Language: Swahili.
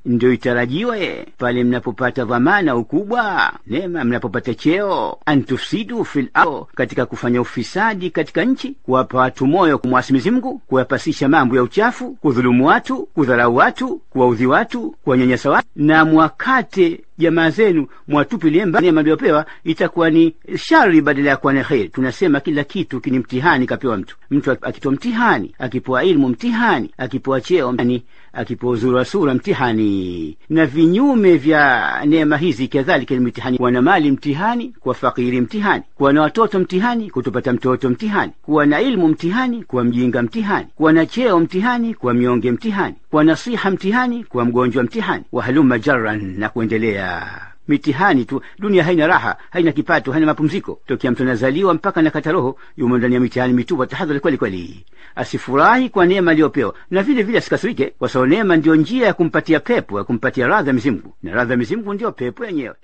ndio itarajiwe pale mnapopata dhamana ukubwa, neema, mnapopata cheo, antufsidu fil ardh, katika kufanya ufisadi katika nchi, kuwapa watu moyo kumwasi Mwenyezi Mungu, kuyapasisha mambo ya uchafu, kudhulumu watu, kudharau watu, kuwaudhi watu, kuwanyanyasa watu, na mwakate jamaa zenu mwatupilie mbali neema mliopewa, itakuwa ni shari badala ya kuwa ni kheri. Tunasema kila kitu kini mtihani kapewa mtu. Mtu akitoa mtihani, akipewa ilmu mtihani, akipewa cheo mtihani, akipewa uzuri wa sura mtihani, na vinyume vya neema hizi kadhalika ni mtihani. Kuwa na mali mtihani, kuwa fakiri mtihani, kuwa na watoto mtihani, kutopata mtoto mtihani, kuwa na ilmu mtihani, kuwa mjinga mtihani, kuwa na cheo mtihani, kuwa mnyonge mtihani, kuwa na siha mtihani, kuwa mgonjwa mtihani, wahaluma jarran na kuendelea mitihani tu. Dunia haina raha, haina kipato, haina mapumziko. Tokea mtu anazaliwa mpaka nakata roho, yumo ndani ya mitihani mitupu. Tahadhari kweli kweli, asifurahi kwa neema aliyopewa, na vile vile asikasirike, kwa sababu neema ndiyo njia ya kumpatia pepo, ya kumpatia radha ya Mwenyezi Mungu, na radha ya Mwenyezi Mungu ndiyo pepo yenyewe.